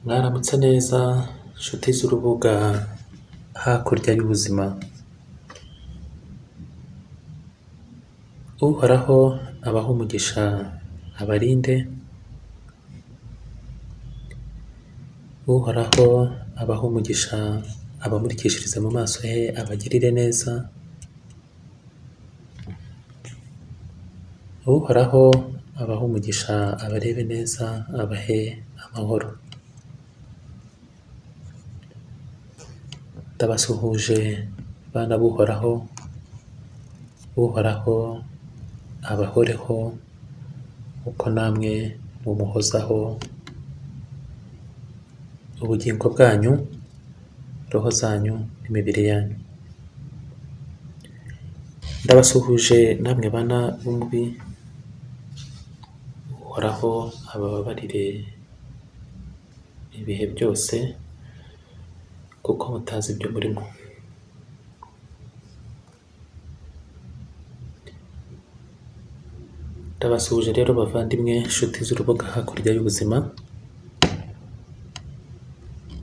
Mwaramutse neza nshuti z'urubuga hakurya y'ubuzima, Uhoraho abahe umugisha abarinde, Uhoraho abahe umugisha abamurikishiriza mu maso he abagirire neza, Uhoraho abahe umugisha abarebe neza abahe amahoro, ndabasuhuje bana b'Uhoraho, Uhoraho abahoreho kuko namwe mumuhozaho ubugingo bwanyu, roho zanyu n'imibiri yanyu, ndabasuhuje namwe bana b'umubi, Uhoraho abababarire ibihe byose kuko mutazi ibyo murimo, ndabasuhuje rero bavandimwe nshuti z'urubuga hakurya y'ubuzima,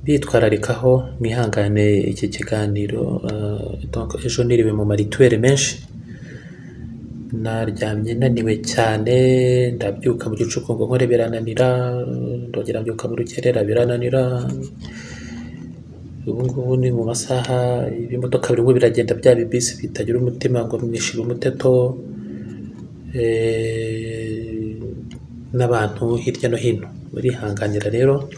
bitwararikaho mwihangane iki kiganiro donc ejo niriwe mu marituweri menshi, naryamye naniwe cyane ndabyuka mu gicukungu nkore birananira, ndongera mbyuka mu rukerera birananira, ubu ngubu ni mu masaha y'imodoka birimo biragenda bya bibisi bitagira umutima ngo nishibe umuteto, eh, n'abantu hirya no hino barihanganira rero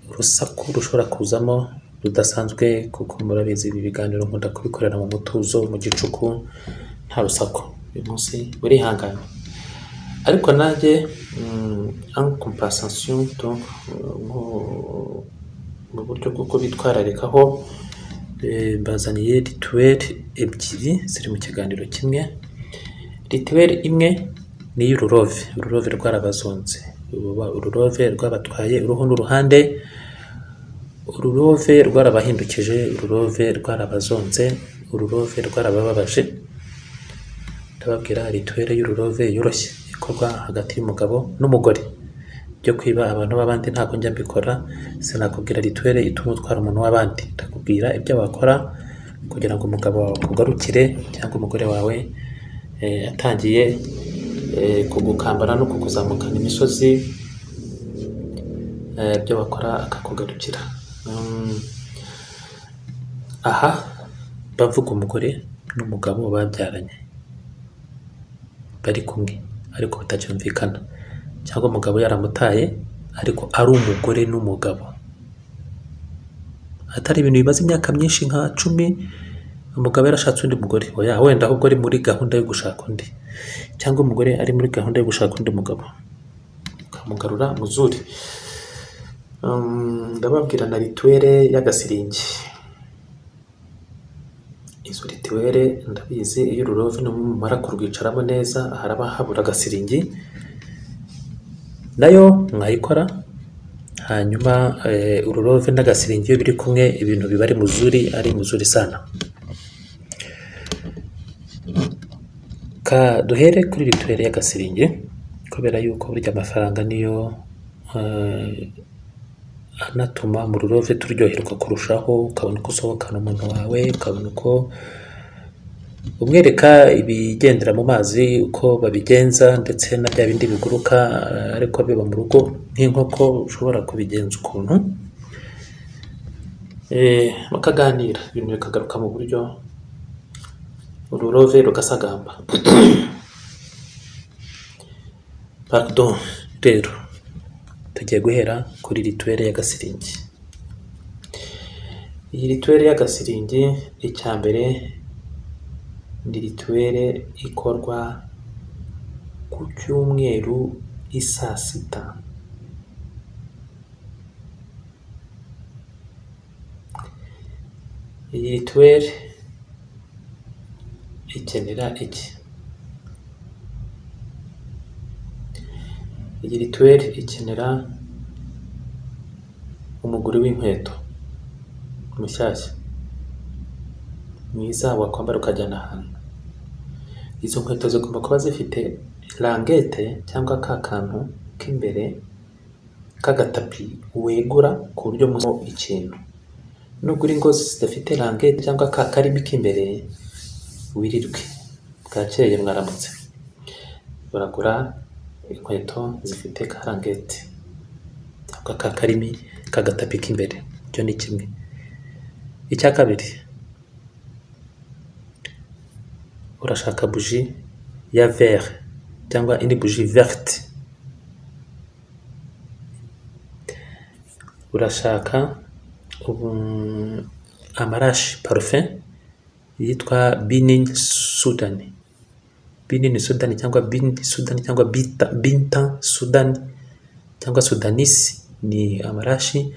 urusaku rushobora kuzamo rudasanzwe kuko murabizi ibi biganiro nkunda kubikorera mu mutuzo mu gicuku nta rusaku uyu munsi burihangana ariko nanjye en compensation donc nko- mu buryo bw'uko bitwararikaho eh, mbazaniye rituweli ebyiri ziri mu kiganiro kimwe rituweli imwe ni iy'ururove ururove rwarabazonze Uruba- ururove rwabatwaye uruhu n'uruhande ururove rwarabahindukije ururove rwarabazonze ururove rwarabababaje ndababwira rituweli y'ururove yoroshye ikorwa hagati y'umugabo n'umugore byo kwiba abantu b'abandi ntabwo njya mbikora sinakubwira rituweli ituma utwara umuntu w'abandi ndakubwira ibyo wakora kugira ngo umugabo wawe akugarukire cyangwa umugore wawe eh, atangiye eh, kugukambara no kukuzamukana imisozi eh, ibyo wakora akakugarukira Mm, aha bavuga umugore n'umugabo babyaranye bari kumwe ariko batacyumvikana cyangwa umugabo yaramutaye ariko ari umugore n'umugabo atari ibintu bimaze imyaka myinshi nka cumi umugabo yarashatse undi mugore oya wenda ahubwo ari muri gahunda yo gushaka undi cyangwa umugore ari muri gahunda yo gushaka undi mugabo ukamugarura muzuri Um, ndababwira na rituwere y'agasiringi izo rituwere ndabizi iyo ururovi numara kurwicaramo neza haraba habura agasiringi nayo mwayikora hanyuma eh, ururove n'agasiringi iyo biri kumwe ibintu biba ari muzuri ari muzuri sana ka duhere kuri rituwere y'agasiringi kubera yuko burya amafaranga niyo eh, anatuma mu rurove turyoherwa kurushaho ukabona uko usohokana umuntu wawe ukabona uko umwereka ibigendera mu mazi uko babigenza ndetse na bya bindi biguruka eh, ariko biba mu rugo nk'inkoko ushobora kubigenza ukuntu eh, bakaganira ibintu bikagaruka mu buryo ururove rugasagamba pardon rero tugiye guhera kuri rituweli y'agasiringi iyi rituweli y'agasiringi icya mbere ni rituweli ikorwa ku cyumweru i saa sita iyi rituweli ikenera iki iyi rituweli ikenera umuguri w'inkweto mushyashya mwiza wakwambara ukajyana ahantu izo nkweto zigomba kuba zifite langete cyangwa ka kantu k'imbere k'agatapi wegura ku buryo musamo ikintu nugura ingozi zidafite rangete cyangwa ka karimi k'imbere wirirwe bwakeye mwaramutse baragura inkweto zifite ka rangete cyangwa ka karimi k'agatapi k'imbere icyo ni kimwe icya kabiri urashaka buji ya vere cyangwa indi buji verte urashaka ubu- amarashi parufe yitwa binin sudani binin sudani cyangwa bin sudani cyangwa bita binta sudani cyangwa sudanisi ni amarashi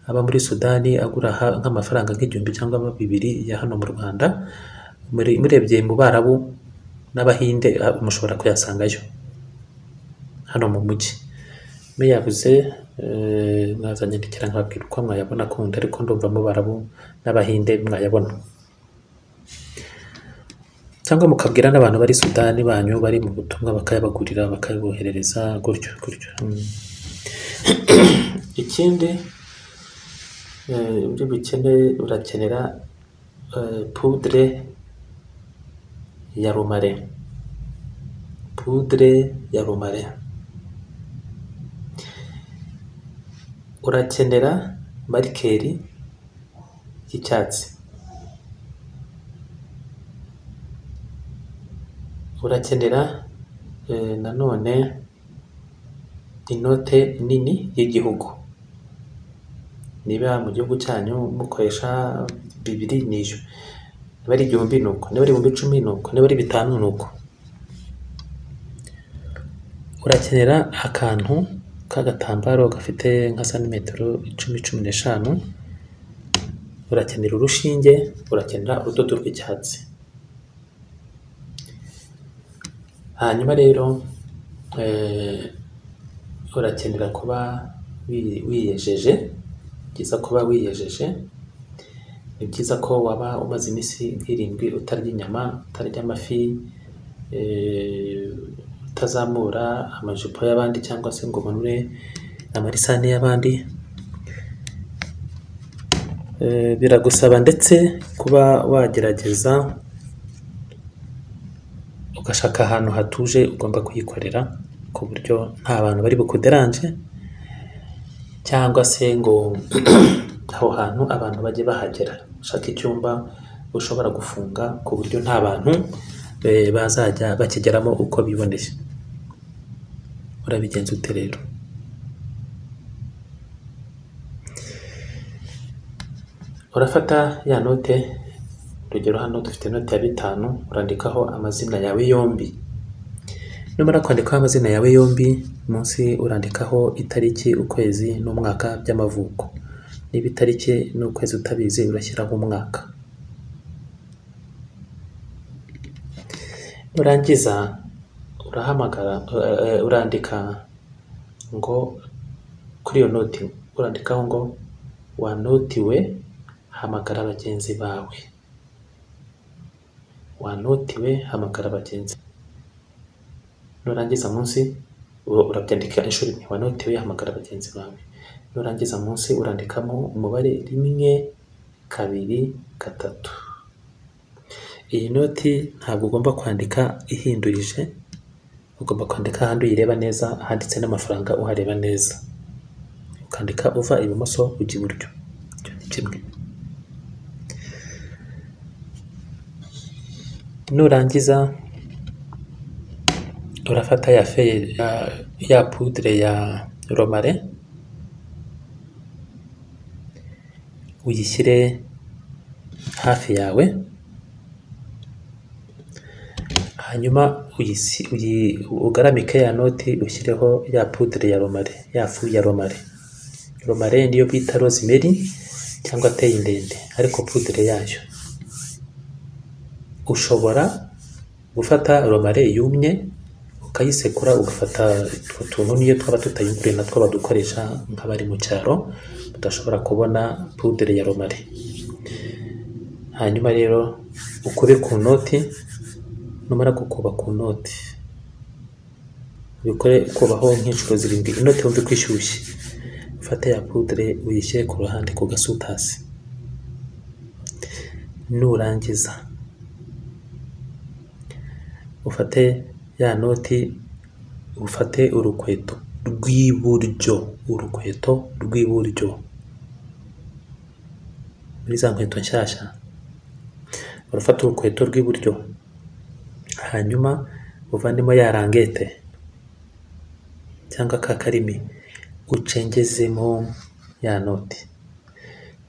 aba muri sudani agura ha- nk'amafaranga nk'igihumbi cyangwa bibiri ya hano mu rwanda Muri- murebye mu barabu n'abahinde ah, mushobora kuyasangayo hano mu mujyi muyabuze eh, mwazanyandikira nkababwira uko mwayabona kundi ariko ndumva mu barabu n'abahinde mwayabona cyangwa mukabwira n'abantu bari sudani banyu bari mu butumwa bakayabagurira bakayaboherereza gutyo gutyo Mm. ikindi eh, uri bukene urakenera eh, poudre ya rumare poudre ya rumare urakenera marikeri y'icyatsi urakenera eh, nanone inote nini y'igihugu niba mu gihugu cyanyu mukoresha bibiri ni ijwi niba ari igihumbi ni uko niba ari ibihumbi icumi ni uko niba ari bitanu ni uko urakenera akantu k'agatambaro gafite nka santimetero icumi cumi n'eshanu urakenera urushinge urakenera urudodo rw'icyatsi hanyuma rero eh, urakenera kuba wi- wiyejeje ni byiza kuba wiyejeje ni byiza ko waba umaze iminsi nk'irindwi utarya inyama utarya amafi eh, utazamura amajipo y'abandi cyangwa se ngo umanure amarisane y'abandi Eh, biragusaba ndetse kuba wagerageza ugashaka ahantu hatuje ugomba kuyikorera ku buryo nta bantu bari bukuderanje cyangwa se ngo aho hantu abantu bajye bahagera ushaka icyumba ushobora gufunga ku buryo nta bantu eh, bazajya bakigeramo uko biboneye urabigenza ute rero urafata ya note urugero hano dufite note ya bitanu urandikaho amazina yawe yombi numara kwandikaho amazina yawe yombi munsi urandikaho itariki ukwezi n'umwaka by'amavuko niba itariki n'ukwezi utabizi urashyiraho umwaka nurangiza urahamagara eh, eh, urandika ngo kuri iyo noti urandikaho ngo wanotiwe hamagara bagenzi bawe wanotiwe hamagara bagenzi nurangiza munsi u- urabyandika inshuro imwe wanotewe hamagara bagenzi bawe nurangiza munsi urandikamo umubare rimwe kabiri gatatu iyi noti ntabwo ugomba kwandika ihindurije ugomba kwandika ahandi uyireba neza ahanditse n'amafaranga uhareba neza ukandika uva ibumoso ujya iburyo icyo ni kimwe nurangiza urafata ya feye ya, ya poudre ya romare uyishyire hafi yawe hanyuma uyisi, uyi, ugaramike ya noti ushyireho ya poudre ya romare ya fu ya romare romare niyo bita rosemary cyangwa teye ndende ariko poudre yayo ushobora gufata romare yumye ukayisekura ugafata utwo tuntu niyo twaba tutayiguye natwo badukoresha nk'abari mu cyaro badashobora kubona pudere ya romare hanyuma rero ukube ku noti numara gukuba ku noti ubikore kubaho nk'inshuro zirindwi inoti wumva ko ishyushye ufate ya pudre uyishyire ku ruhande ku gasutasi nurangiza ufate ya noti ufate urukweto rw'iburyo urukweto rw'iburyo muri za nkweto nshyashya urafata urukweto rw'iburyo hanyuma uvandemo ya rangete cyangwa ka karimi ucengezemo ya noti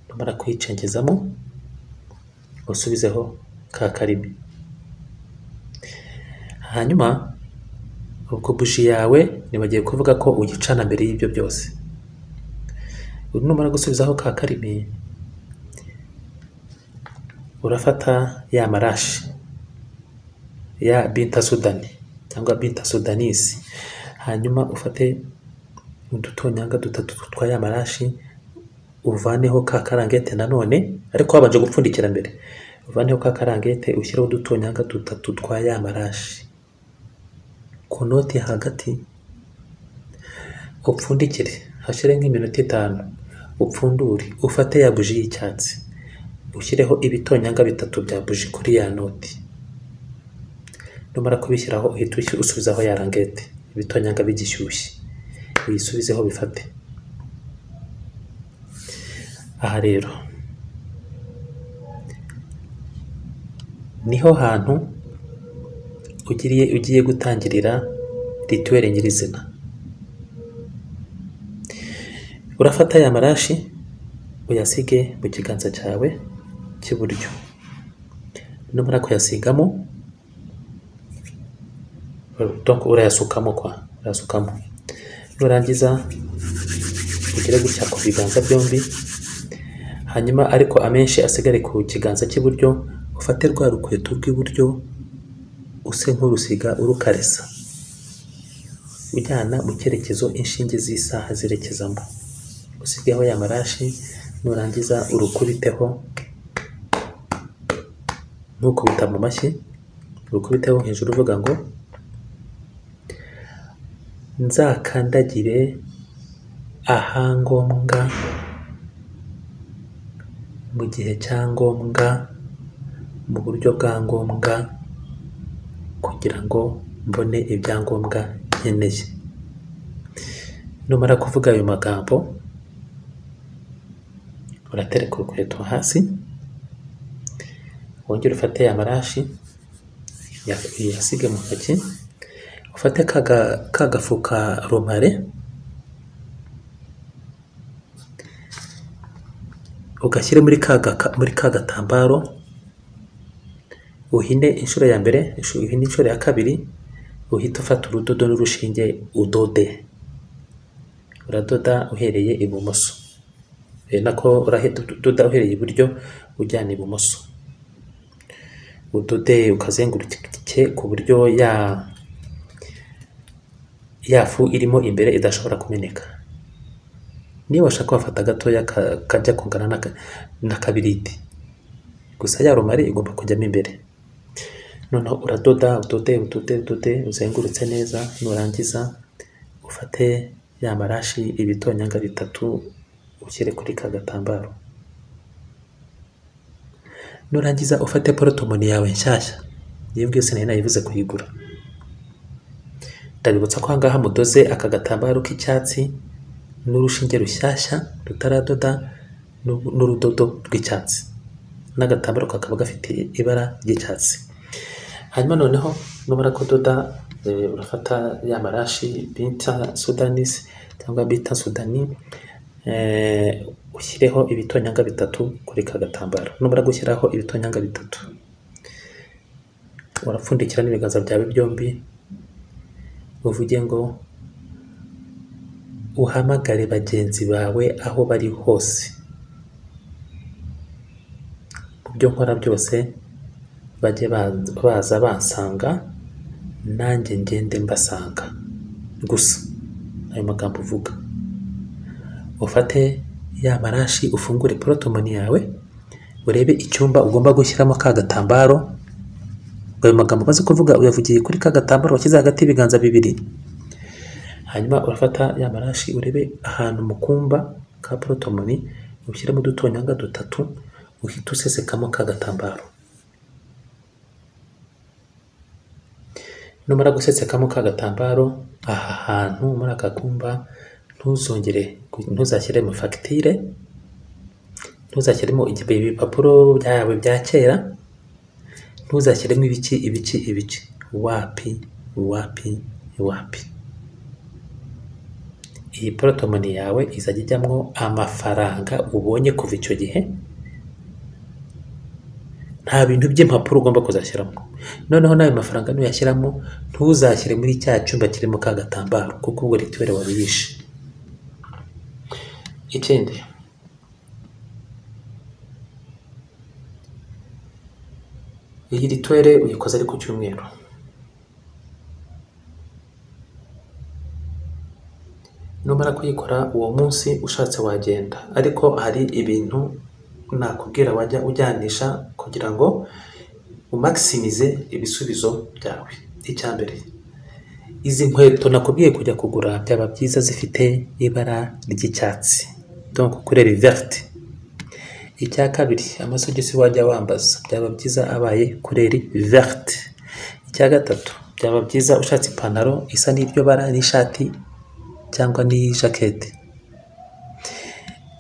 numara kuyicengezamo usubizeho ka karimi hanyuma ubwo buji yawe ntibagiye kuvuga ko uyicana mbere y'ibyo byose numara gusubizaho ka karimi urafata ya marashi ya binta sudani cyangwa binta sudanisi hanyuma ufate udutonyanga dutatu twa ya marashi uvaneho ka karangete nanone ariko wabanje gupfundikira mbere uvaneho ka karangete ushyireho udutonyanga dutatu twa ya marashi ku noti hagati upfundikire hashyire nk'iminota itanu upfundure ufate ya buji y'icyatsi ushyireho ibitonyanga bitatu bya buji kuri ya noti numara kubishyiraho uhita ushyi- usubizaho ya rangete ibitonyanga bigishyushye uyisubizeho bifate aha rero niho hantu ugiriye ugiye gutangirira rituweli nyirizina urafata aya marashi uyasige mu kiganza cyawe cy'iburyo numara kuyasigamo donc urayasukamo kwa urayasukamo nurangiza ugire gutya ku biganza byombi hanyuma ariko amenshi asigare ku kiganza cy'iburyo ufate rwa rukweto rw'iburyo use nk'urusiga urukaresa ujyana mu cyerekezo inshinge z'isaha zerekezamo usigeho ya marashi nurangiza urukubiteho ntukubita mu mashyi urukubiteho hejuru uvuga ngo nzakandagire ahangombwa mu gihe cya ngombwa mu buryo bwa ngombwa kugira ngo mbone ibyangombwa nkeneye numara kuvuga ayo magambo uratereka urukweto hasi wongere ufate ya marashi ya- uyasige mu ntoki ufate ka ga- ka gafuka romare ugashyire muri ka gaka- muri ka gatambaro uhine inshuro ya mbere inshuro- uhine inshuro ya kabiri uhite ufata urudodo n'urushinge udode uradoda uhereye ibumoso ari nako urahita udoda uhereye iburyo ujyana ibumoso udode ukazengurutse ku buryo ya ya fu irimo imbere idashobora kumeneka niba ushaka wafata gatoya ka- kajya kungana n'aka- n'akabiriti gusa ya rumari igomba kujyamo imbere noneho uradoda udode udode udode uzengurutse neza nurangiza ufate ya marashi ibitonyanga bitatu ushyire kuri ka gatambaro nurangiza ufate porotomoni yawe nshyashya yewe bwese nari nayivuze kuyigura ndabibutsa ko ahangaha mudoze aka gatambaro k'icyatsi n'urushinge rushyashya rutaradoda n'u- n'urudodo rw'icyatsi n'agatambaro kakaba gafite ibara ry'icyatsi hanyuma noneho numara kudoda eh, urafata ya marashi bita sudanisi cyangwa bita sudani eh, ushyireho ibitonyanga bitatu kuri ka gatambaro numara gushyiraho ibitonyanga bitatu urapfundikira n'ibiganza byawe byombi uvuge ngo uhamagare bagenzi bawe aho bari hose mu byo nkora byose bajye baza baza bansanga nanjye ngende mbasanga gusa ayo magambo uvuga ufate ya marashi ufungure porotomoni yawe urebe icyumba ugomba gushyiramo ka gatambaro ayo magambo umaze kuvuga uyavugiye kuri ka gatambaro washyize hagati y'ibiganza bibiri hanyuma urafata ya marashi urebe ahantu mu kumba ka porotomoni ushyiramo udutonyanga dutatu uhita usesekamo ka gatambaro numara gusetsekamo ka gatambaro aha hantu muri aka kumba ntuzongere ntuzashyiremo fagitire ntuzashyiremo igihe ibipapuro byawe bya kera ntuzashyiremo ibiki ibiki ibiki wapi wapi wapi iyi porotomoni yawe izajya ijyamo amafaranga ubonye kuva icyo gihe nta bintu by'impapuro ugomba kuzashyiramo noneho n'ayo mafaranga nuyashyiramo ntuzashyire muri cya cyumba kirimo ka gatambaro kuko ubwo rituweri wabibishe ikindi iyi rituweri uyikoze ari ku cyumweru numara kuyikora uwo munsi ushatse wagenda ariko hari ibintu nakubwira wajya ujyanisha kugira ngo umakisimize ibisubizo byawe icya mbere izi nkweto nakubwiye kujya kugura byaba byiza zifite ibara ry'icyatsi donko kuri riverite icya kabiri amasogisi wajya wambaza byaba byiza abaye kuri riverite icya gatatu byaba byiza ushatse ipantaro isa n'iryo bara n'ishati cyangwa n'ijaketi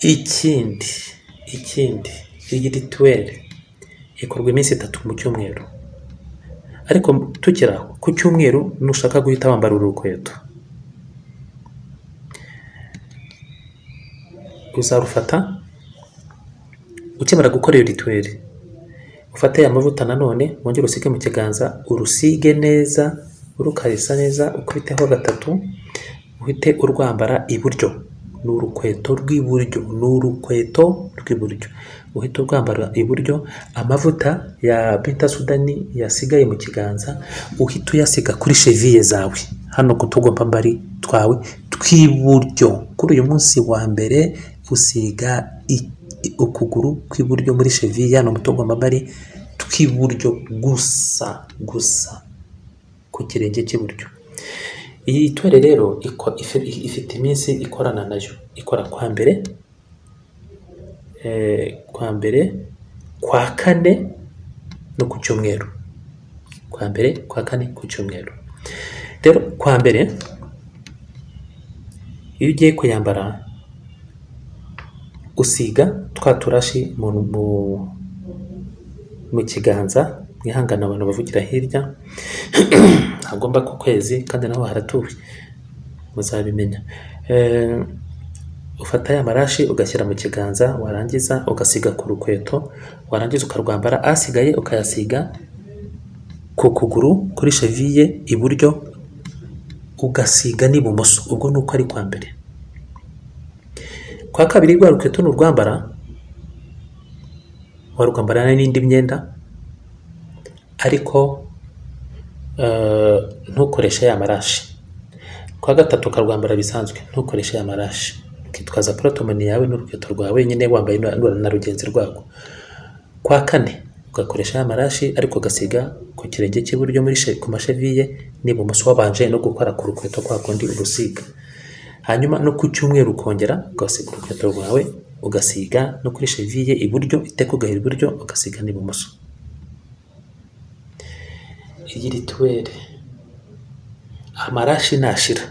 ikindi ikindi iyi rituweri ikorwa iminsi itatu mu cyumweru ariko tukira ku cyumweru nushaka guhita wambara urukweto uzarufata ukimara gukora iyo rituweri ufate aya mavuta nanone wongere usige mu kiganza urusige neza urukarisa neza ukubiteho gatatu uhite urwambara iburyo ni urukweto rw'iburyo ni urukweto rw'iburyo uhita urwambara iburyo amavuta ya bita sudani yasigaye mu kiganza uhita uyasiga kuri sheviye zawe hano ku tugombambari twawe tw'iburyo kuri uyu munsi wa mbere usiga ukuguru kw'iburyo muri sheviye hano mu tugombambari tw'iburyo gusa gusa ku kirenge cy'iburyo iyi tore rero ifite iminsi ikorana nayo ikora kwa mbere kwa mbere kwa kane no ku cyumweru kwa mbere kwa kane ku cyumweru rero kwa mbere iyo ugiye kuyambara usiga twa turashi mu kiganza mwihangane abantu bavugira hirya ntagomba ku kwezi kandi naho haratuwe muzabimenya ufata ya marashi ugashyira mu kiganza warangiza ugasiga ku rukweto warangiza ukarwambara asigaye ukayasiga ku kuguru kuri sheviye iburyo ugasiga n'ibumoso ubwo ni uko ari kwa mbere kwa kabiri rwa rukweto ni urwambara warwambarana n'indi myenda ariko ntukoreshe ya marashi kwa gatatu ukarwambara bisanzwe ntukoreshe ya marashi ukitwaza porotomani yawe n'urukweto rwawe nyine wambaye na rugenzi rwabo kwa kane ugakoresha ya marashi ariko ugasiga ku kirenge cy'iburyo muri ku masheviye n'ibumoso wabanje no gukora ku rukweto kwa kundi urusiga hanyuma no ku cyumweru ukongera ugasiga urukweto rwawe ugasiga no kuri sheviye iburyo iteka ugahera iburyo ugasiga n'ibumoso iyi rituweri amarashi ntashira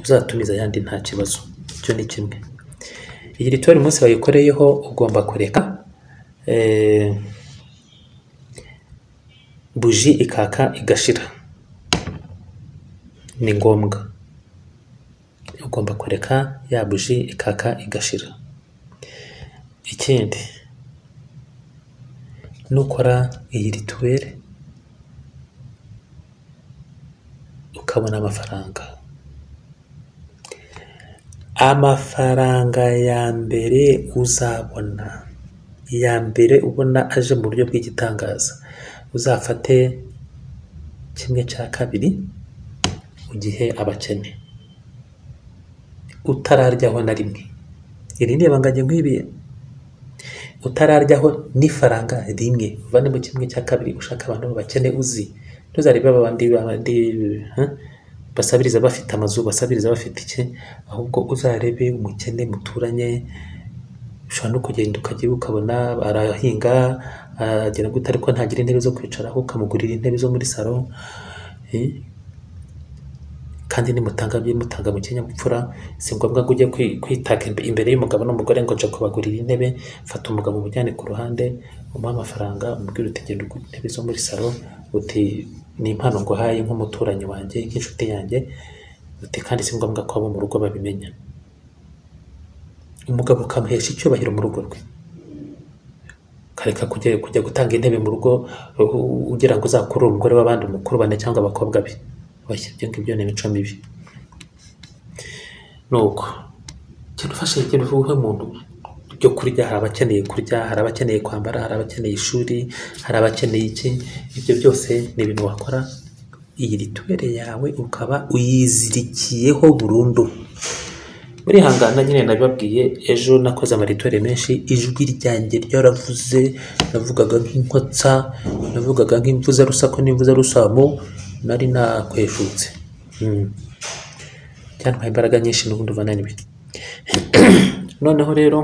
uzatumiza ayandi nta kibazo icyo ni kimwe iyi rituweri umunsi wayikoreyeho ugomba kureka buji ikaka igashira ni ngombwa ugomba kureka ya buji ikaka igashira ikindi nukora iyi rituweri ukabona amafaranga amafaranga ya mbere uzabona iya mbere ubona aje mu buryo bw'igitangaza uzafate kimwe cya kabiri ugihe abakene utararyaho na rimwe iri ni ibangage nk'ibi utararyaho n'ifaranga rimwe uvanemo kimwe cya kabiri ushaka abantu b'abakene uzi ntuzarebe abandi basabiriza bafite amazu basabiriza bafite iki ahubwo uzarebe umukene muturanye ushobora no kugenda ukajya ukabona arahinga agera gute ariko ntagira intebe zo kwicaraho ukamugurira intebe zo muri salo eh, kandi nimutanga mutanga mu kinyabupfura si ngombwa ngo ujye kwi- kwitaka imbe- imbere y'umugabo n'umugore ngo nja kubagurira intebe fata umugabo umujyane ku ruhande umuhe amafaranga umubwire uti genda ugura intebe zo muri salo uti ni impano nguhaye nk'umuturanyi wanjye nk'inshuti yanjye uti kandi si ngombwa ko abo mu rugo babimenya umugabo ukamuhesha icyubahiro mu rugo rwe ukareka kujya, kujya gutanga intebe mu rugo u- ugira ngo uzakurure umugore w'abandi umukurubane cyangwa abakobwa be bashya ibyo ngibyo ni imico mibi nuko genda ufashe genda uhe umuntu ibyo kurya hari abakeneye kurya hari abakeneye kwambara hari abakeneye ishuri hari abakeneye iki ibyo byose ni ibintu wakora iyi rituwere yawe ukaba uyizirikiyeho burundu murihangana nyine nabibabwiye ejo nakoze amaritore menshi ijwi ryanjye ryaravuze navugaga nk'inkotsa navugaga nk'imvuza rusako n'imvuza rusamo nari nakweshutse Mm. byantwaye imbaraga nyinshi n'ubundi uva naniwe noneho rero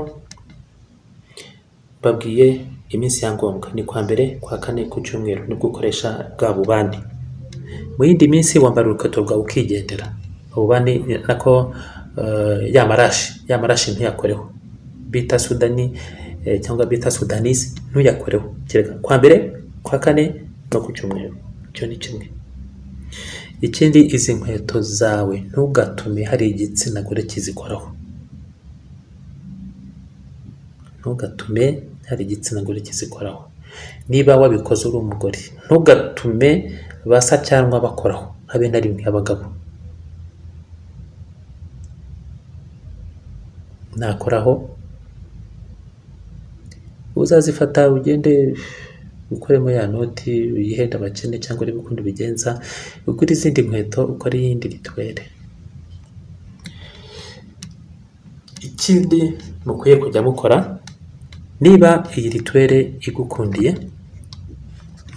babwiye iminsi ya ngombwa ni kwa mbere kwa kane ku cyumweru nibwo ukoresha bwa bubani mu yindi minsi wambara urukweto bwawe ukigendera ububani nako eh, ya marashi ya marashi ntuyakoreho bita sudani eh, cyangwa bita sudanisi ntuyakoreho kereka kwa mbere kwa kane no ku cyumweru icyo ni kimwe ikindi izi nkweto zawe ntugatume hari igitsina gore kizikoraho ntugatume hari igitsina gore kizikoraho niba wabikoze uri umugore ntugatume basa cyangwa bakoraho habe na rimwe abagabo nakoraho uzazifata ugende ukoremo ya noti uyihenda abakene cyangwa urebe ukundi ubigenza ugura izindi nkweto ukora iyindi ritwere ikindi mukwiye kujya mukora niba iyi ritwere igukundiye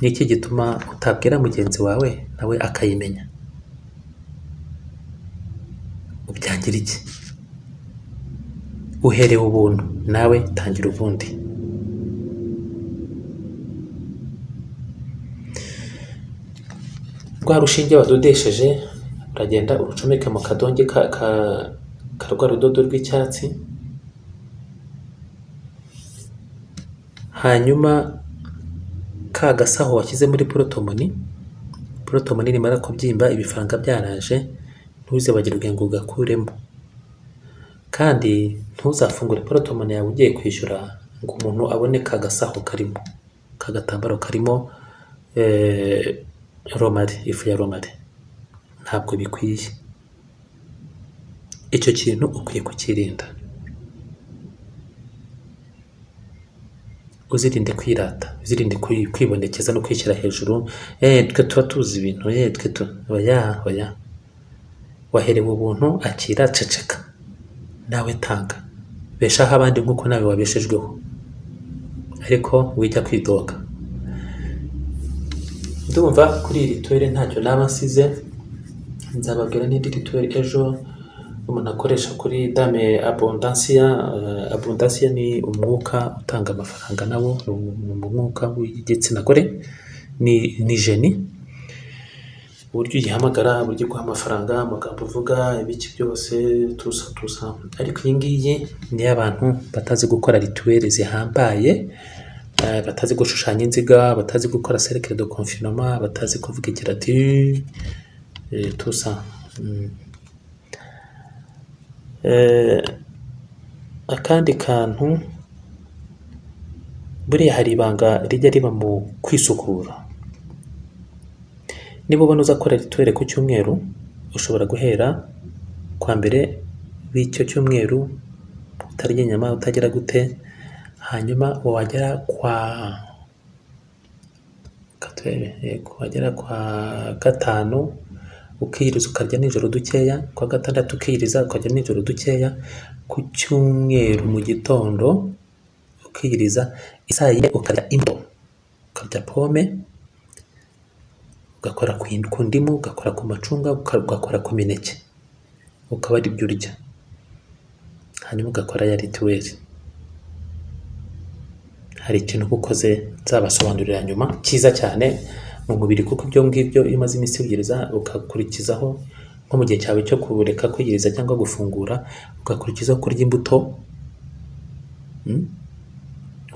ni iki gituma utabwira mugenzi wawe nawe akayimenya ubyangira iki uherewe ubuntu nawe tangira ubundi rwa rushinge badodesheje uragenda urucomeke mu kadonge ka, ka, ka rwa rudodo rw'icyatsi hanyuma ka gasaho washyize muri porotomoni porotomoni rimara kubyimba ibifaranga byaraje ntuzibagirwe ngo ugakuremo kandi ntuzafungure porotomoni yawe ugiye kwishyura ngo umuntu abone ka gasaho karimo ka gatambaro karimo eh, romari ifu ya romari ntabwo bikwiye icyo kintu ukwiye kukirinda uzirinde kwirata uzirinde kwi- kwibonekeza no kwishyira hejuru eh twe tuba tuzi ibintu eh twe tu oya oya waherewe ubuntu akira ceceka nawe tanga beshaho abandi nk'uko nawe wabeshejweho ariko wijya kwidoga ndumva kuri iri tuwere ntacyo naba nsize nzababwira n'indi rituwere ejo umuntu akoresha kuri dame abundansiya Eh, abundansiya ni umwuka utanga amafaranga nawo ni umwuka w'igitsina gore ni, ni jeni uburyo uyihamagara uburyo iguha amafaranga amagambo uvuga ibiki byose tusa tusa ariko iyi ngiyi ni iy'abantu batazi gukora rituweri zihambaye eh, batazi gushushanya inziga batazi gukora cercle de confinement batazi kuvuga igira ati eh, tusa Mm. Eh, akandi kantu buriya hari ibanga rijya riba mu kwisukura niba ubona uzakora rituwere ku cyumweru ushobora guhera kwa mbere w'icyo cyumweru utarya inyama utagira gute hanyuma wagera kwa katurebe yego wagera kwa gatanu ukiyiriza ukarya nijoro dukeya kwa gatandatu ukiyiriza ukarya nijoro dukeya ku cyumweru mu gitondo ukiyiriza isaa yine ukarya imbuto ukarya pome ugakora ku ku ndimu ugakora ku macunga uka- ugakora ku mineke ukaba ari byo urya hanyuma ugakora ya rituweli hari ikintu uba ukoze nzabasobanurira nyuma cyiza cyane mu mubiri kuko ibyo ngibyo iyo umaze iminsi wigiriza ugakurikizaho nko mu gihe cyawe cyo kureka kwigiriza cyangwa gufungura ugakurikizaho kurya imbuto mm,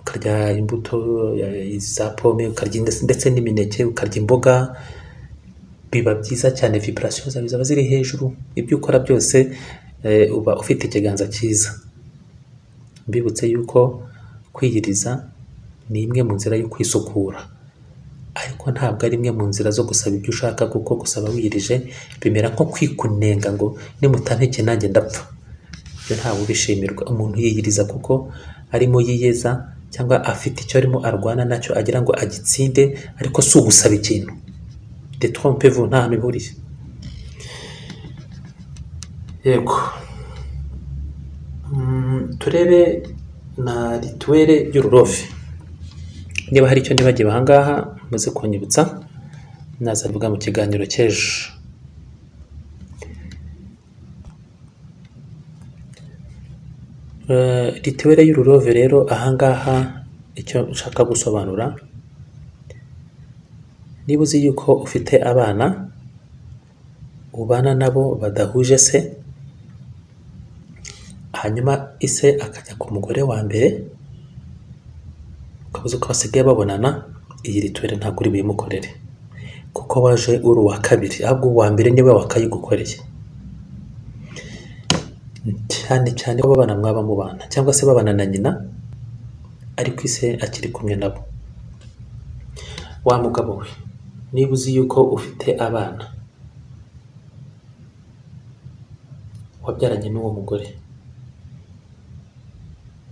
ukarya imbuto eh, za pome ukarya indes- ndetse n'imineke ukarya imboga biba byiza cyane vibrasiyo zawe zaba ziri hejuru ibyo ukora byose eh, uba ufite ikiganza cyiza mbibutse yuko kwiyiriza ni imwe mu nzira yo kwisukura ariko ntabwo ari imwe mu nzira zo gusaba ibyo ushaka kuko gusaba wirije bimera nko kwikunenga ngo nimutanteke nanjye ndapfa ibyo ntawe ubishimirwa umuntu yiyiriza kuko arimo yiyeza cyangwa afite icyo arimo arwana nacyo agira ngo agitsinde ariko si ugusaba ikintu detrompevu nta hantu ihuriye yego Mm, turebe na rituwere y'ururofi niba hari icyo nibagiwe ahangaha muze kunyibutsa nazabivuga mu kiganiro cy'ejo Eh, rituwere y'ururove rero ahangaha icyo nshaka gusobanura niba uzi yuko ufite abana ubana nabo badahuje se hanyuma ise akajya ku mugore wa mbere ukaba uzi ko basigaye babonana iyi rituweli ntabwo uri buyimukorere kuko waje uri uwa kabiri ahubwo uwa mbere niwe wakayigukoreye cyane cyane ko babana mwaba mubana cyangwa se babana na nyina ariko ise akiri kumwe nabo wa mugabo we niba uzi yuko ufite abana wabyaranye n'uwo mugore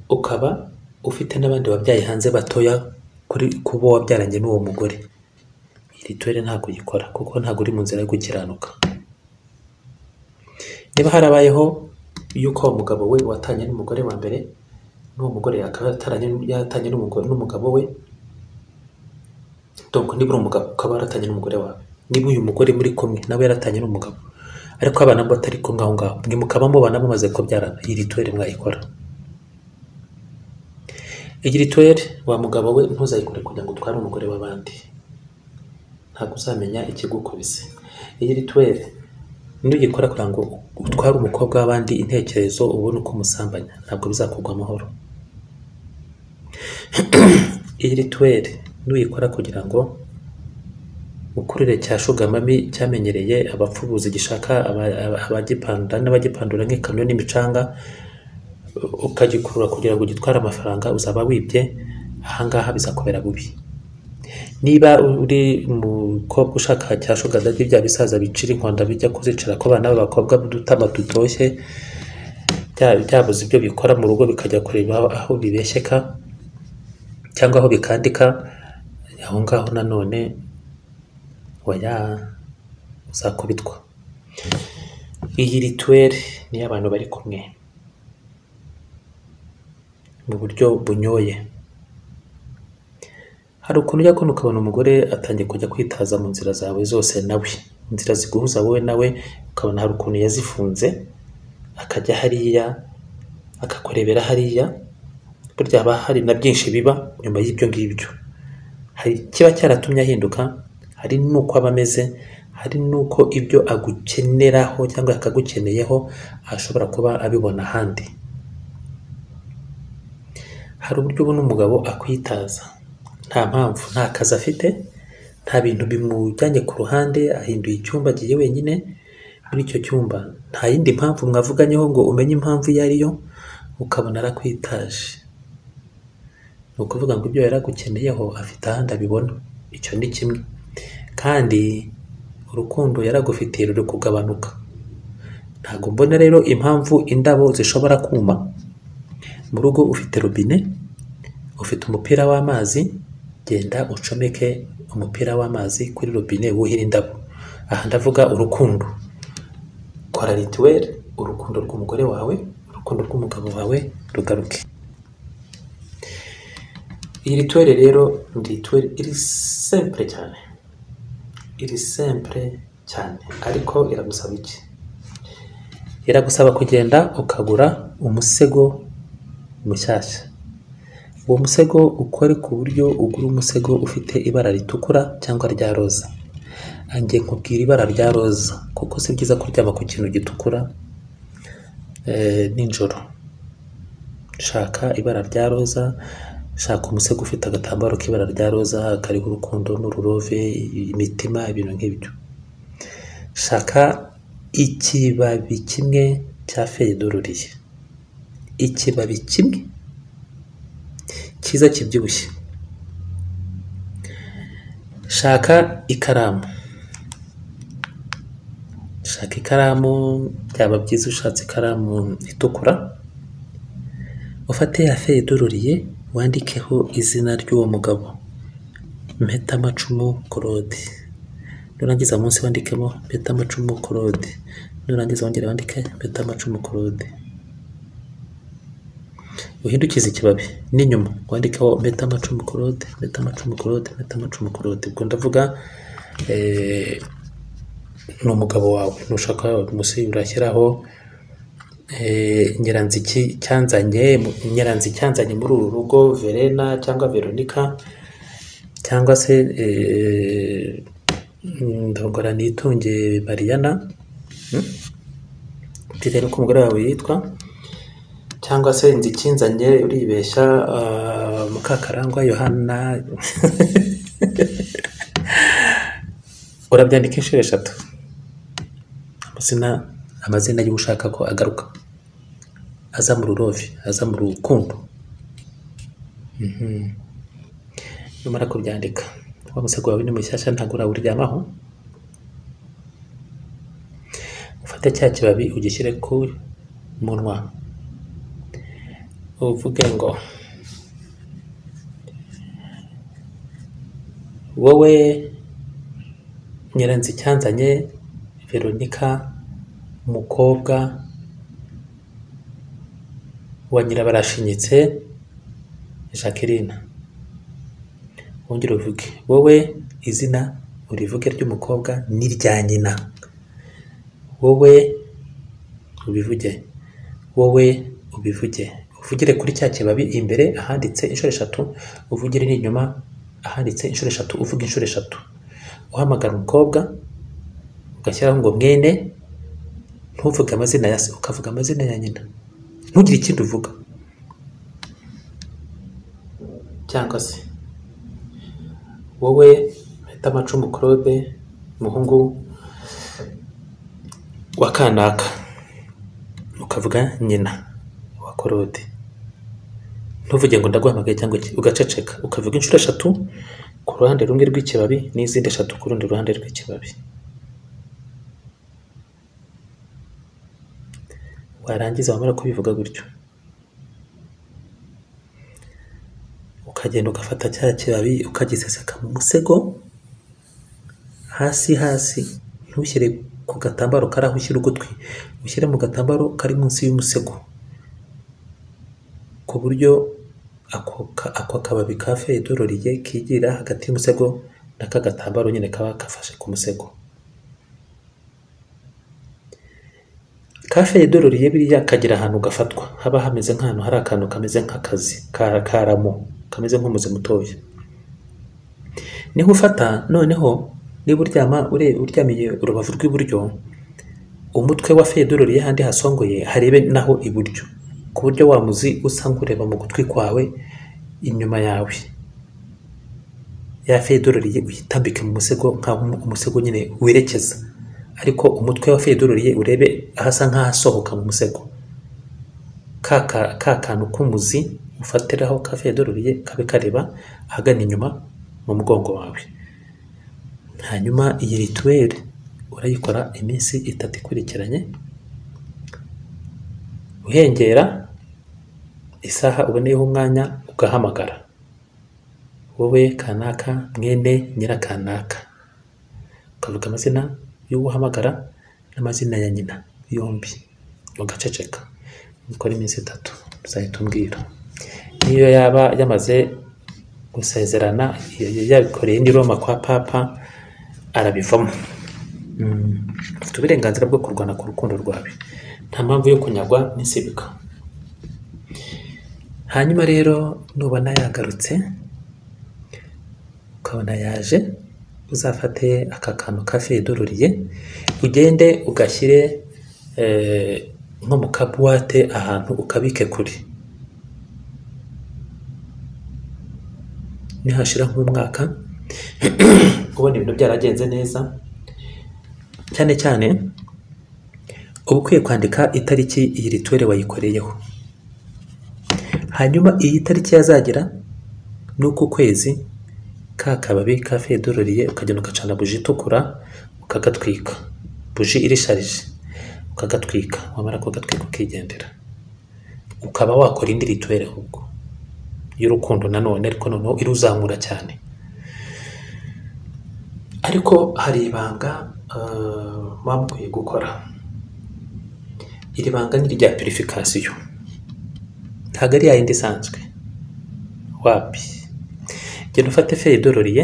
ukaba ufite n'abandi wabyaye hanze batoya kuri kuba wabyaranye n'uwo mugore iyi rituweli ntabwo uyikora kuko ntabwo uri mu nzira yo gukiranuka niba harabayeho yuko uwo mugabo we watanye n'umugore wa mbere n'uwo mugore akaba yataranye yatanye n'umugo- n'umugabo we donc niba uri umugabo ukaba waratanye n'umugore wawe niba uyu mugore muri kumwe nawe yaratanye n'umugabo ariko abana bo batari kumwe aho ngaho mwe mukaba mubana mumaze kubyarana iyi rituweli mwayikora iyi rituweli wa mugabo we ntuzayikore kugira ngo utware umugore w'abandi ntabwo uzamenya ikigukubise iyi rituweli nuyikora kugira ngo utware umukobwa w'abandi intekerezo ubone uko umusambanya ntabwo bizakugwa amahoro iyi rituweli nuyikora kugira ngo ukurire cya shugamami cyamenyereye abapfubuzi gishaka aba- aba- abagipanda n'abagipandura nk'ikamyo n'imicanga ukagikurura kugira ngo ugitware amafaranga uzaba wibye ahangaha bizakubera bubi niba uri umukobwa ushaka cya shugadadi bya bisaza bicira inkonda bijya kuzicira ku bana b'abakobwa b'udutama dutoshye bya- byabuze ibyo bikora mu rugo bikajya kureba aho- aho bibeshyeka cyangwa aho bikandika aho ngaho nanone waya uzakubitwa iyi rituweli niyo abantu bari kumwe mu buryo bunyoye hari ukuntu ujya kubona ukabona umugore atangiye kujya kwitaza mu nzira zawe zose nawe inzira ziguhuza wowe nawe ukabona hari ukuntu yazifunze akajya hariya akakurebera hariya burya haba hari na byinshi biba nyuma y'ibyo ngibyo hari kiba cyaratumye ahinduka hari n'uko aba ameze hari n'uko ibyo agukeneraho cyangwa akagukeneyeho ashobora kuba abibona ahandi hari uburyo ubona umugabo akwitaza nta mpamvu nta kazi afite nta bintu bimujyanye ku ruhande ahinduye icyumba agiye wenyine muri icyo cyumba nta yindi mpamvu mwavuganyeho ngo umenye impamvu iyo ari yo ukabona arakwitaje ni ukuvuga ngo ibyo yari agukeneyeho afite ahandi abibona icyo ni kimwe kandi urukundo yari agufitiye ruri kugabanuka ntabwo mbona rero impamvu indabo zishobora kuma mu rugo ufite robine ufite umupira w'amazi genda ucomeke umupira w'amazi kuri robine wuhira indabo aha ndavuga urukundo kora rituweli urukundo rw'umugore wawe urukundo rw'umugabo wawe rugaruke iyi rituweli rero ni rituweli iri simple cyane iri sempure cyane ariko iragusaba iki iragusaba kugenda ukagura umusego mushyashya uwo musego ukore ku buryo ugura umusego ufite ibara ritukura cyangwa rya roza angiye nkubwira ibara rya roza kuko si byiza kuryama ku kintu gitukura eh, nijoro shaka ibara rya roza shaka umusego ufite agatambaro k'ibara rya roza kariho urukundo n'ururove imitima ibintu nk'ibyo shaka ikibabi kimwe cya feyidoruriye ikibabi kimwe cyiza kibyibushye shaka ikaramu shaka ikaramu byaba byiza ushatse ikaramu itukura ufate ya feyidoruriye wandikeho izina ry'uwo mugabo mpetamacumu claude nurangiza munsi wandikemo mpetamacumu claude nurangiza wongera wandike mpetamacumu claude uhindukize ikibabi n'inyuma wandikeho mpetamacumu claude mpetamacumu claude mpetamacumu claude ubwo ndavuga eh, ni umugabo wawe nushaka munsi urashyiraho Eh, nyiranziki cyanzanye nyiranziki cyanzanye muri uru rugo verena cyangwa veronica cyangwa se eh, ndongora nitunge mariana Hmm? bitewe n'uko umugore wawe yitwa cyangwa se nzikinzanye uribeshya ah, mukakarangwa yohana urabyandika inshuro eshatu amazina amazina y'uwo ushaka ko agaruka aza mu rurove aza mu rukundo Mhm. numara kubyandika wa musego wawe ni mushyashya ntabwo urawuryamaho ufate cya kibabi ugishyire ku munwa uvuge ngo wowe nyiranzicyanzanye veronica umukobwa wa nyirabarashinyitse jacqueline wongere uvuge wowe izina urivuge ry'umukobwa ni rya nyina wowe ubivuge wowe ubivuge uvugire kuri cya kibabi imbere ahanditse inshuro eshatu uvugire n'inyuma ahanditse inshuro eshatu uvuga inshuro eshatu uhamagara umukobwa ugashyiraho ngo mwene ntuvuge amazina ya se ukavuga amazina ya nyina ntugire ikindi uvuga cyangwa se wowe mpita amacumu claude umuhungu wa kanaka ukavuga nyina wa claude ntuvuge ngo ndaguhamagaye cyangwa iki ugaceceka ukavuga inshuro eshatu ku ruhande rumwe rw'ikibabi n'izindi eshatu ku rundi ruhande rw'ikibabi warangiza wamara kubivuga gutyo ukagenda ugafata cya kibabi ukagiseseka mu musego hasi hasi ntushyire ku gatambaro kari aho ushyira ugutwi ushyire mu gatambaro kari munsi y'umusego ku buryo ako ka- ako kababi ka feyidororiye kigira hagati y'umusego n'aka gatambaro nyine kaba kafashe ku musego kafe yadororeye biriya kagira ahantu gafatwa haba hameze nk'ahantu hari akantu kameze nk'akazi ka- karamo kameze nk'umuzi mutoya niho ufata noneho niba uryama ure- uryamiye urubavu rw'iburyo umutwe wa feyidororiye ahandi hasongoye harebe naho iburyo ku buryo wa muzi usa nk'ureba mu gutwi kwawe inyuma yawe ya feyidororiye uyitambike mu musego nk'aho umu- umusego nyine werekeza ariko umutwe wa feyidororiye urebe ahasa nk'ahasohoka mu musego ka ka- ka kantu k'umuzi ufatiraho ka feyidororiye kabe kareba ahagana inyuma mu mugongo wawe hanyuma iyi rituweli urayikora iminsi itatu ikurikiranye uhengera isaha uboneyeho umwanya ugahamagara wowe kanaka mwene nyirakanaka ukavuga amazina y'uwo uhamagara n'amazina ya nyina yombi ugaceceka ukora iminsi itatu uzahita umbwira niyo yaba yamaze gusezerana yabikoreye n'i Roma kwa papa arabivamo Mm. afite uburenganzira bwo kurwana ku rukundo rwawe nta mpamvu yo kunyagwa n'insibika hanyuma rero nubona yagarutse ukabona yaje uzafate aka kantu ka fidururiye ugende ugashyire eh, nko mu kabuwate ahantu ukabike kure nihashira nk'umwaka ubona ibintu byaragenze neza cyane cyane uba ukwiye kwandika itariki iyi rituwere wayikoreyeho hanyuma iyi tariki yazagera ni uku kwezi ka kababi ka fedororiye ukagenda ugacana buji itukura ukagatwika buji irisharije ukagatwika wamara kugatwika ukigendera ukaba wakora indi rituwere ahubwo y'urukundo nanone ariko noneho iruzamura cyane ariko hari ibanga eh, muba mukwiye gukora iri banga ni irya purifikasiyo ntabwo ari yayindi isanzwe wapi genda ufate feri idororiye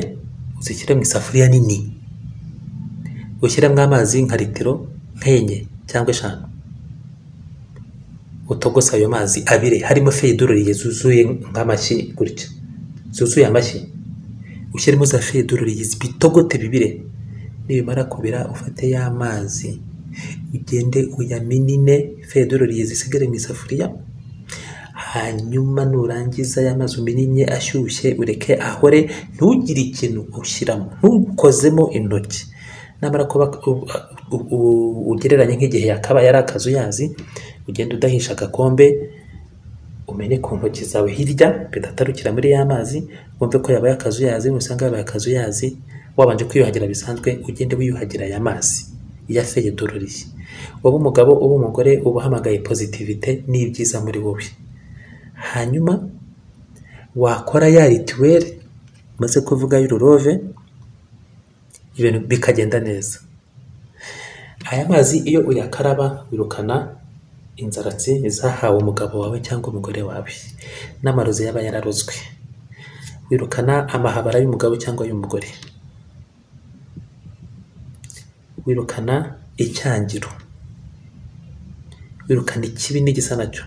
uzishyire mu isafuriya nini ushyiremo amazi nka litiro nk'enye cyangwa eshanu utogose ayo mazi abiri harimo feri idororiye zuzuye nk'amashyi gutya zuzuye amashyi ushyiremo za feri idororiye bitogote bibire nibimara kubira ufate ya mazi ugende uyaminine feri idororiye zisigare mu isafuriya hanyuma nurangiza ya mazi umininye ashyushye ureke ahore ntugire ikintu ushyiramo ntukozemo intoki namara kuba u- u- u- ugereranye nk'igihe yakaba yari akazuyazi ugenda udahisha agakombe umenye ku ntoki zawe hirya bidatarukira muri ya mazi wumve ko yabaye akazuyazi nusanga yabaye akazuyazi wabanje kwiyuhagira bisanzwe ugende wiyuhagira aya mazi ya feyedororiye uba umugabo uba umugore uba uhamagaye pozitivite n'ibyiza muri wowe hanyuma wakora ya rituweri maze kuvuga y'ururove ibintu bikagenda neza aya mazi iyo uyakaraba wirukana inzaratsi zahawe umugabo wawe cyangwa umugore wawe n'amarozi yaba yararozwe wirukana amahabara y'umugabo cyangwa y'umugore wirukana icyangiro wirukana ikibi n'igisa nacyo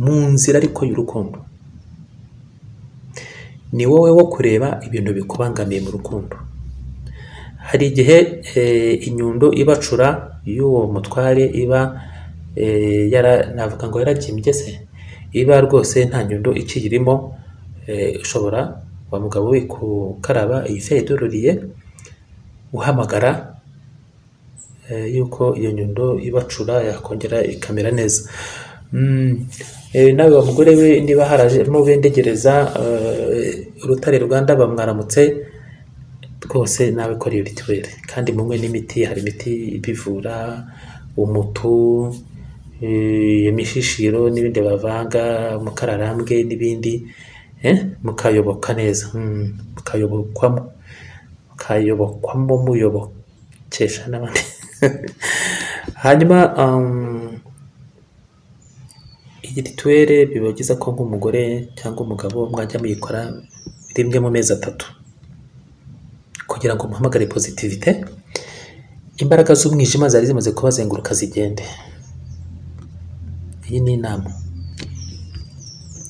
mu nzira ariko y'urukundo ni wowe wo kureba ibintu bikubangamiye mu rukundo hari igihe eh, inyundo ibacura y'uwo mutware iba eh, yara, navuga ngo yaragimbye se iba rwose nta nyundo ikiyirimo eh, ushobora wa mugabo we kukaraba iyi fedororiye uhamagara eh, yuko iyo nyundo ibacura yakongera ikamera neza Mm, eh, nawe wa mugore we niba haraje n'ubendegereza eh, urutare rwa ndaba mwaramutse rwose nawe kora iyo rituweri kandi munywe n'imiti hari imiti ibivura umutu eh, imishishiro n'ibindi bavanga mukararambwe n'ibindi eh, mukayoboka neza mm, mukayobokwamo mukayobokwamo muyobokesha n'abandi hanyuma um, iyi rituwere biba byiza ko nk'umugore cyangwa umugabo mwajya muyikora rimwe mu mezi atatu kugira ngo muhamagare pozitivite imbaraga z'umwijima zari zimaze kubazenguruka zigende iyi ni inama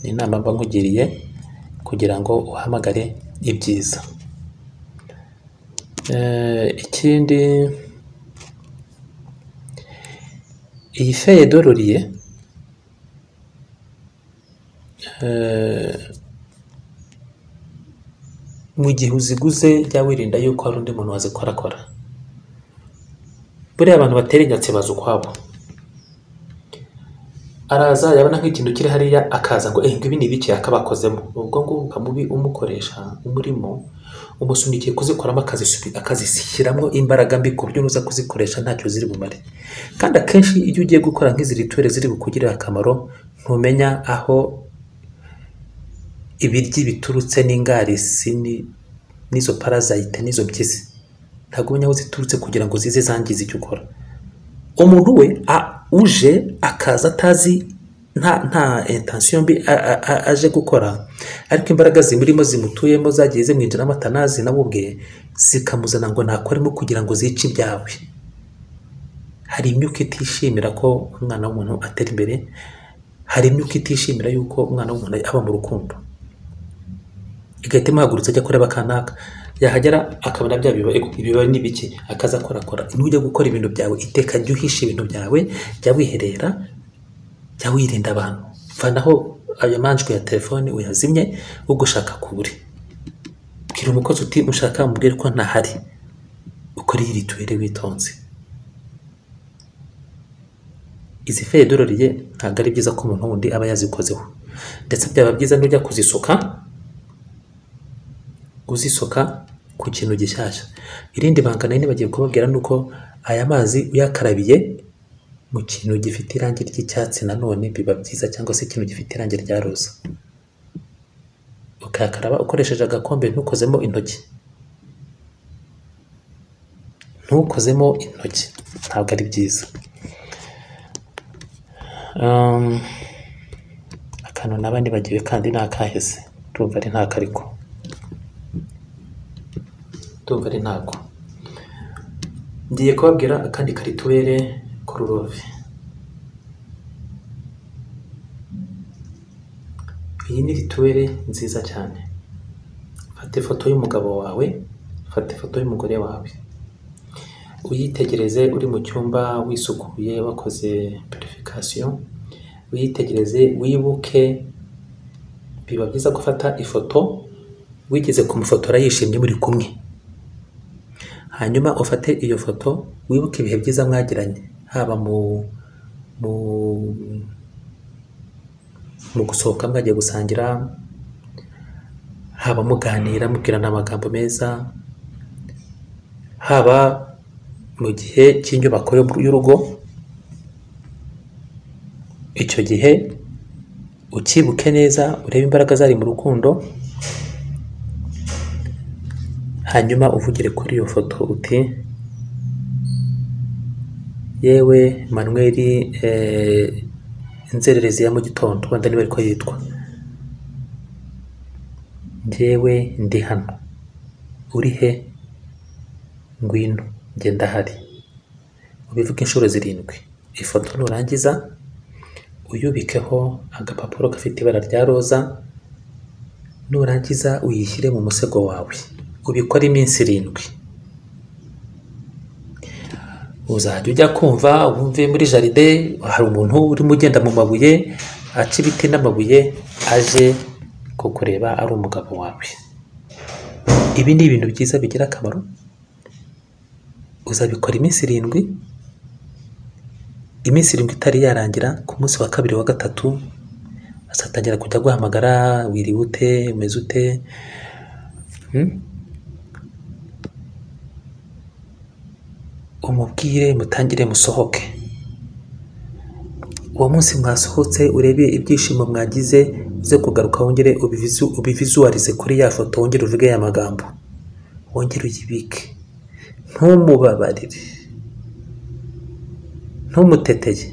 ni inama mba nkugiriye kugira ngo uhamagare ibyiza Eh, ikindi iyi feye dororiye mu gihe uziguze jya wirinda yuko hari undi muntu wazikorakora buriya abantu batera inyatsi baza ukwabo araza yabona nk'ikintu kiri hariya akaza ngo ehe ibi ni ibiki akabakozemo ubwo ngubwo ukamubi umukoresha umurimo umusunikiye kuzikoramo akazisu- akazishyiramo imbaraga mbi ku buryo nuza kuzikoresha ntacyo ziri bumare kandi akenshi iyo ugiye gukora nk'izi rituweri ziri bukugirire akamaro ntumenya aho ibiryi biturutse n'ingarisi ni- n'izo parazayite n'izo mpyisi ntabwo umenya aho ziturutse kugira ngo zize zangize icyo ukora umuntu we a- uje akaza atazi nta nta intansiyo mbi a- a- a- aje gukora ariko imbaraga zimurimo zimutuyemo zagiye zimwinjiramo atanazi nawe ubwe zikamuzana ngo nakoremo kugira ngo zice ibyawe hari imyuka itishimira ko umwana w'umuntu atera imbere hari imyuka itishimira yuko umwana w'umuntu aba mu rukundo igahita imuhagurutsa ajya kureba akanaka yahagera akabona bya biba ibiba ni bike akaza akorakora nujya gukora ibintu byawe iteka jya uhisha ibintu byawe jya wiherera jya wirinda abantu vanaho ayo manjwe ya telefone uyazimye ugushaka kubure bwira umukozi uti mushaka mubwire ko ntahari ukore yirituwere witonze izi fedoro riye ntabwo ari byiza ko umuntu wundi aba yazikozeho ndetse byaba byiza n'ujya kuzisuka uzisoka ku kintu gishyashya irindi banga nari nibagiye kubabwira ni uko aya mazi uyakarabiye mu kintu gifite irangi ry'icyatsi nanone biba byiza cyangwa se ikintu gifite irangi rya roza ukayakaraba ukoresheje agakombe ntukozemo intoki ntukozemo intoki ntabwo ari byiza Um, akantu naba nibagiwe kandi ni akahise ndumva ari ntako ariko ndumva ari ntako ngiye kubabwira akandi karituwere kororove iyi ni rituwere nziza cyane fata ifoto y'umugabo wawe fata ifoto y'umugore wawe uyitegereze uri mu cyumba wisukuye wakoze purifikasiyo uyitegereze wibuke biba byiza gufata ifoto wigeze kumufotora yishimye muri kumwe hanyuma ufate iyo foto wibuke ibihe byiza mwagiranye haba mu mu mu gusohoka mwagiye gusangira haba muganira mubwirana amagambo meza haba mu gihe cy'inyubako yo- y'urugo icyo gihe ukibuke neza urebe imbaraga zari mu rukundo hanyuma uvugire kuri iyo foto uti yewe manuel eh, inzererezi ya mu gitondo wenda niba ariko yitwa njyewe ndi hano uri he ngwino njye ndahari ubivuge inshuro zirindwi ifoto nurangiza uyubikeho agapapuro gafite ibara rya roza nurangiza uyishyire mu musego wawe ubikore iminsi irindwi uzajya ujya kumva wumve muri jaride hari umuntu urimo ugenda mu mabuye aca ibiti n'amabuye aje kukureba ari umugabo wawe ibi ni ibintu byiza bigira akamaro uzabikora iminsi irindwi iminsi irindwi itari yarangira ku munsi wa kabiri wa gatatu azatangira kujya guhamagara wiriwe ute umeze ute Hmm? umubwire mutangire musohoke uwo munsi mwasohotse urebe ibyishimo mwagize uze kugaruka wongere ubivizu- ubivizuwarize kuri ya foto wongere uvuge ya magambo wongere uyibike ntumubabarire ntumuteteye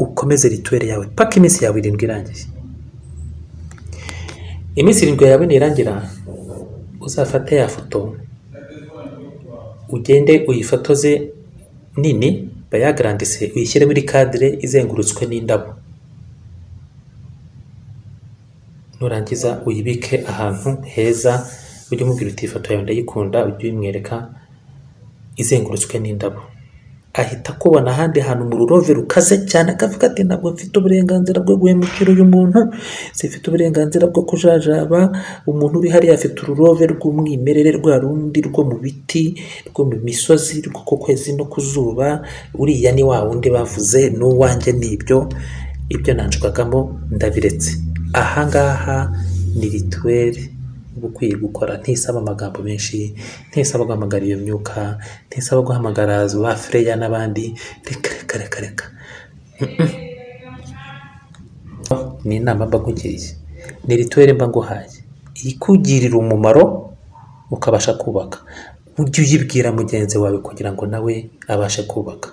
ukomeze rituweri yawe paka iminsi yawe irindwi irangiye iminsi irindwi yawe nirangira uzafate ya foto ugende uyifotoze nini bayagarandise uyishyire muri kadire izengurutswe n'indabo nurangiza uyibike ahantu heza ujye umubwira uti ifoto yawe ndayikunda ujye uyimwereka izengurutswe n'indabo ahita akubona ahandi hantu mu rurove rukaze cyane akavuga ati ntabwo mfite uburenganzira bwo guhemukira uyu muntu zifite uburenganzira bwo kujajaba umuntu uri hariya afite ururove rw'umwimerere rwa rundi rwo mu biti rwo mu misozi rwo ku kwezi no ku zuba uriya ni wa wundi bavuze n'uwanjye ni ibyo ibyo nanjwagamo ndabiretse ahangaha ni rituweri uba ukwiye gukora ntisaba amagambo menshi ntisaba guhamagara iyo myuka ntisaba guhamagara ba freya n'abandi reka reka reka reka ni inama mba nkugiriye ni rituweri mba nguhaye ikugirira umumaro ukabasha kubaka ujye uyibwira mugenzi wawe kugira ngo nawe abashe kubaka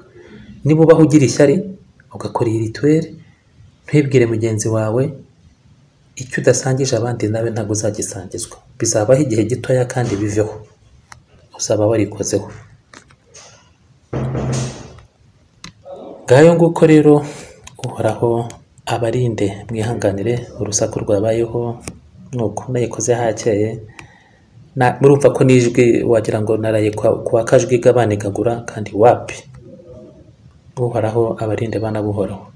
niba ubaho ugira ishyari ugakora iyi rituweli ntwibwire mugenzi wawe icyo udasangije abandi nawe ntabwo uzagisangizwa bizabaho igihe gitoya kandi biveho uzaba warikozeho ngayo nguko rero uhoraho abarinde mwihanganire urusaku rwabayeho ni uko nayikoze hakeye Na- murumva ko n'ijwi wagira ngo naraye kwa- kwa kajwi gabanigagura kandi wapi uhoraho abarinde bana buhoraho